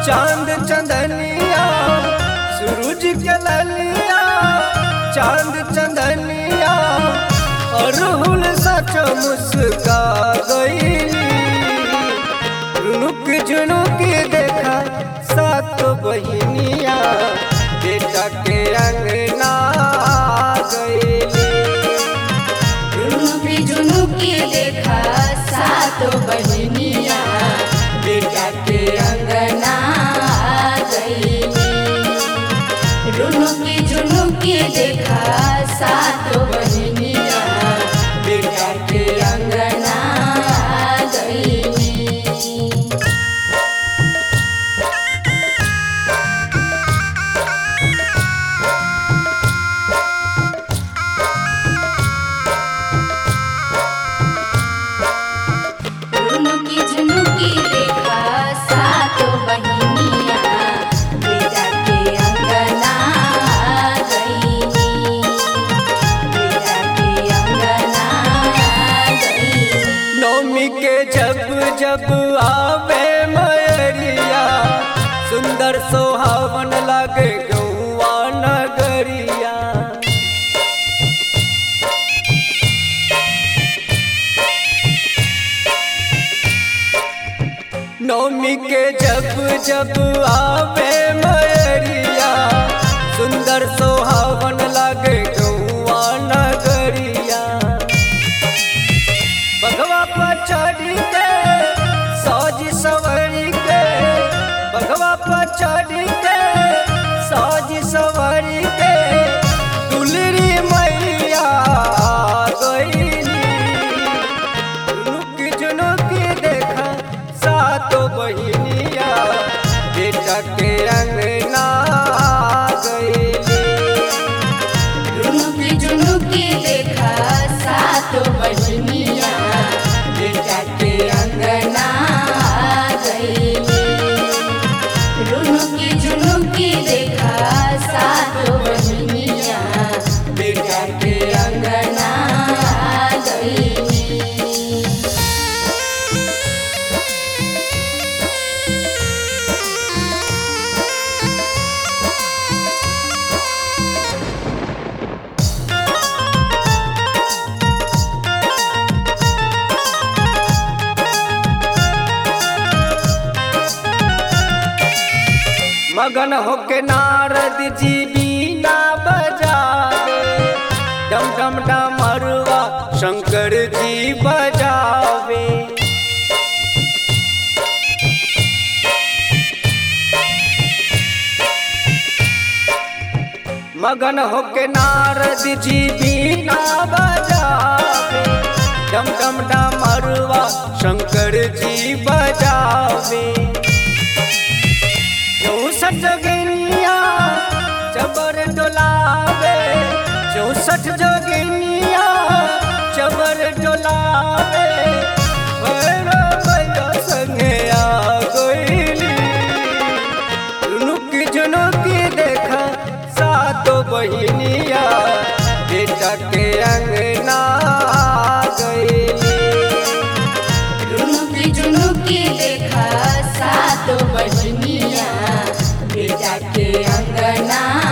चांद चंदनिया सूरज के ललिया चांद चंदनिया अरहुल सच मुस्का गईली रुनुक जुनुक देखा सात बहिनिया बेटा के अंगना गईली रुनुकी झुनुकी देखा सातो बहिनिया बेटा के अंगना आ गईली रुनुकी झुनुकी देखा सातो बहिनिया बेटा के अंगना आ गईली रुनुकी झुनुकी देखा सातो बहिनिया बेटा के अंगना आ गईली बेटा के अंगना आ गईली नौमी के जब जब आवे मयरिया सुंदर सोहावन लागे गौआ नगरिया नौमी के जब जब आवे मयरिया सुंदर सोहावन लागे गौआ नगरिया बघवा पर चढ़ी के सौजी सवरी के बघवा पर चढ़ी के सौजी सवरी के दुलरी मैया गईली रुक जुनुक देखा सातो बहिनिया बेटा के अंगना गईली रुनुकी झुनुकी देखा सातो बहिनिया बेटा के अंगना आ गईली रुनुकी झुनुकी देखा सातो बहिनिया बेटा के अंगना आ गईली मगन होके नारद जी बीना बजावे डम डम डमरुआ शंकर जी बजावे मगन होके नारद जी बीना बजावे डम डम डमरुआ शंकर जी बजावे चौसठ जोगिनिया चबर डोलावे चौसठ जोगिनिया चबर डोलावे भैरव भैया संगे आ गईली रुनुक जुनुक देखा सातो बहिनिया बेटा के अंगना गईली रुनुकी झुनुकी देखा सातो बहिनिया बेटा के अंगना